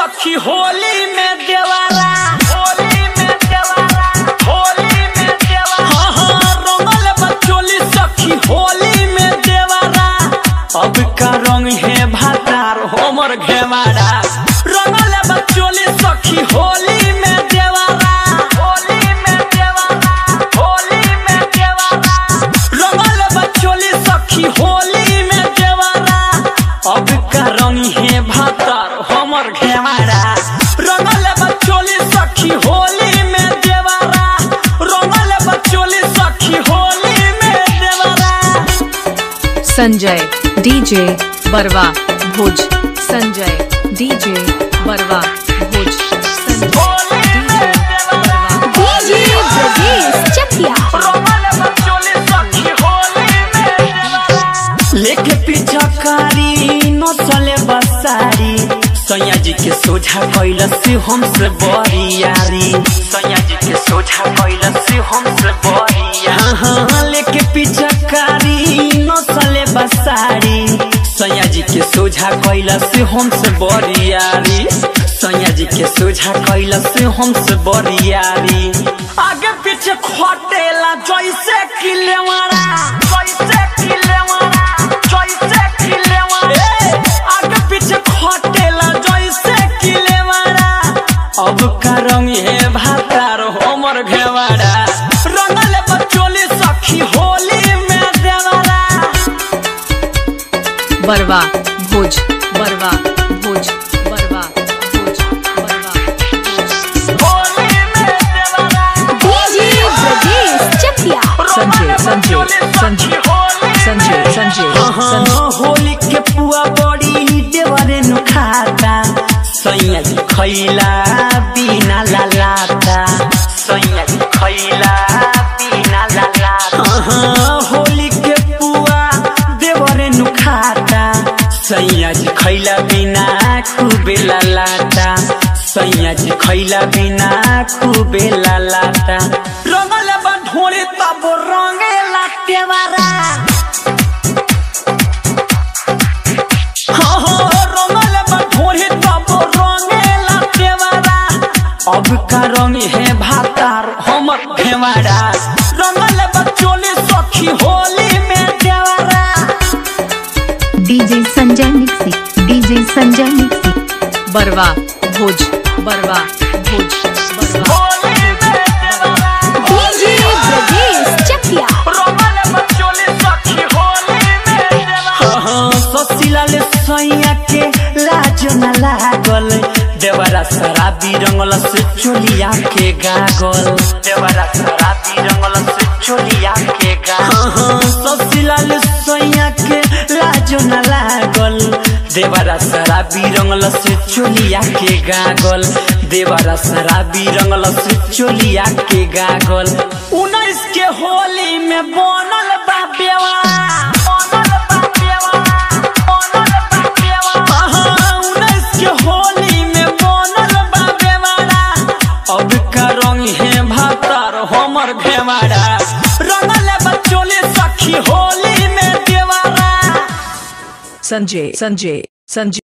सखी होली में देवारा होली में देवारा होली में देवारा हाँ हाँ रंगल बचोली सखी होली में देवारा अब का रंग है भातार हमर घेवारा रंगल बचोली सखी होली में देवारा होली में देवारा होली में देवारा रंगल बचोली सखी होली में देवारा अब का रंग है भातार हमर घेवारा रंगल बचोली सखी होली में देवारा रंगल बचोली सखी होली में देवारा संजय डीजे बरवा भोज संजय डीजे बरवा भोज संजय होली में देवारा डीजे ब्रजेश चकिया रंगल बचोली सखी होली में देवारा लेके पिछकारी नसले बसारी सैया जी के सोझा कैलस हमसे बरियारी सैया जी के सोझा कैलस हमसे बरिया हाँ हाँ लेके पिछकारी नसले बसारी सैया जी के सोझा कैलस हमसे बरियारी सैया जी के सोझा कैलस हमसे बरियारी आगे पीछे खटेला जैसे किलेवारा जैसे किलेवारा जैसे किलेवारा आगे पीछे खटेला जैसे किलेवारा अब का रंग है भातार हमर घेवारा रंगल बचोली सखी होली में देवारा बरवा भोज बरवा भोज बरवा भोज बरवा भोज होली में देवारा डीजे ब्रजेश चकिया संजय संजय संजय संजय संजय संजय हाँ, होली के पुआ बड़ी देवरे नु खाता सैया जी खैला बिना लालाता सैया जी खैला बिना लालाता हाँ, होली के पुआ देवरे नु खाता सैया जी खैला बिना खूबे लालाता सैया जी खैला बिना खूबे लालाता रंगल बढोरे तब रंगेला तेवारा हाँ, हाँ, रंगल बढोरे तब रंगेला तेवारा अब का रंग है भातार हमर घेवारा रंगल बचोली सखी होली में देवारा डीजे संजय मिक्सी डीजे संजय मिक्सी बरवा भोज बरवा भोज बरवा होली में देवारा डीजे ब्रजेश चकिया रंगल बचोली सखी होली में देवारा हाँ, ससिलाले सैया के लाज न लागल देवरा शराबी रंगल से चोलिया के गागल देवरा शराबी रंगल से चोलिया के गागल ससिलाले सैया के लाज न लागल देवरा शराबी रंगल से चोलिया के गागल देवरा शराबी रंगल से चोलिया के गागल उन्नीस के होली में बनल बा बेवा बनल बा बेवा बनल बा बेवा हाँ, उन्नीस के होली में बनल बा बेवारा अब का रंग है भातार हमर घेवारा रंगल बचोले सखी होली में देवारा संजय संजय संजय